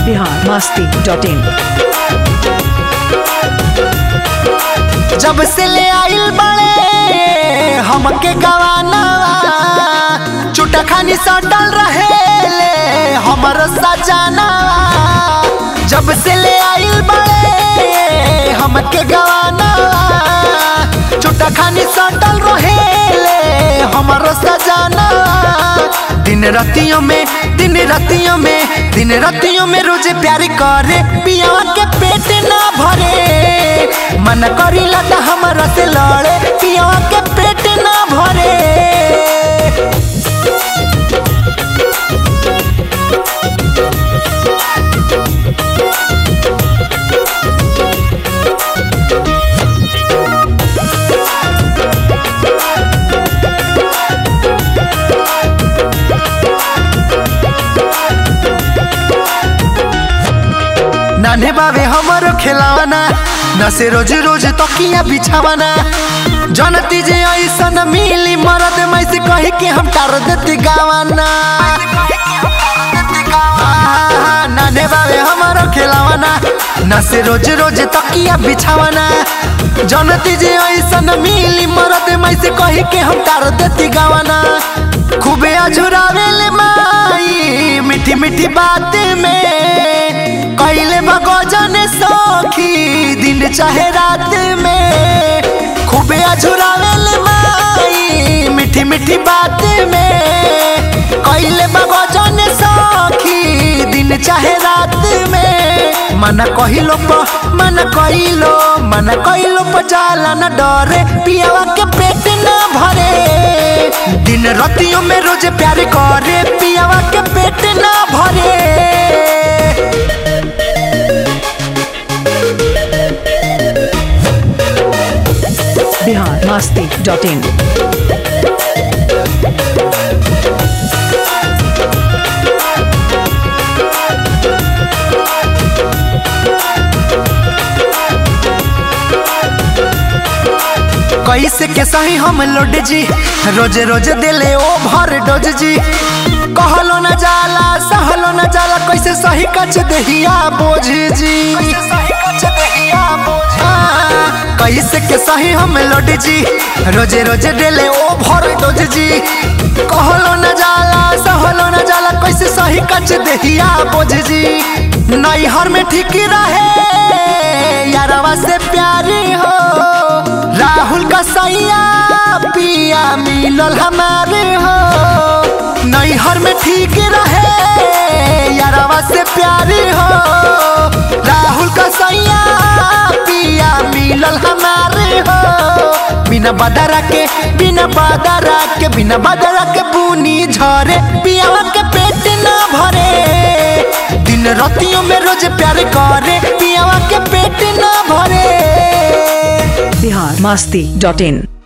Bihar Masti dot in जब से ले आइल बड़े हमके गवाना चुटा खानी सटल रहे ले हमर सजाना जब से ले आइल बड़े हमके गवाना चुटा खानी सटल रहे ले हमर सजाना दिन रतियों में दिन रतियों में दिन रतियों में रोज प्यार करे पिया के पेट ना भरे मन करी लता हमारा से लड़े पिया के पेट ना भरे नाने बाबे हमारो खिलावाना न से रोज रोज तकिया बिछावाना जनती जे ऐसा न मिली मरद मैं से कही के हम टार देती गावाना आहा, नाने बाबे हमारो खिलावाना न से रोज रोज तकिया बिछावाना जनती जे ऐसा न मिली मरद मैं से कही के हम टार देती गावाना खूबे अझुरावेले माई मीठी मीठी बात में कैले भगोजन सखी दिन चाहे रात में खूबे अझुरावेले माई मीठी मीठी बात में कैले भगोजन सखी दिन चाहे रात में मन कहिलो प मन कहिलो मन कहिलो प जाला न डरे पियावा के पेट न भरे दिन रतियों में रोज प्यार करे पियावा के पेट न भरे बिहार मस्ती डॉट इन कैसे के सही हम लोड जी रोज रोज दिले ओ भर डोज जी कहलो न जाला सहलो न जाला कैसे सही कच दहिया बोझ जी हाँ, कैसे के सही हम लोड जी रोज रोज दिले ओ भर डोज जी कहलो न जाला सहलो न जाला कैसे सही कच दहिया बोझ जी नैहर में ठीक रहे यारवा से प्यारी हो राहुल का सैया पिया मिलल हमारे हो नैहर में ठीक रहे यारवा से प्यारी हो राहुल का सैया पिया मिलल हमारे हो बिना बदरा के बिना बदरा के बिना बदरा के बुनी झरे पियावा के पेट ना भरे दिन रतियों में रोज प्यार करे पियावा के पेट ना भरे बिहार मस्ती डॉट इन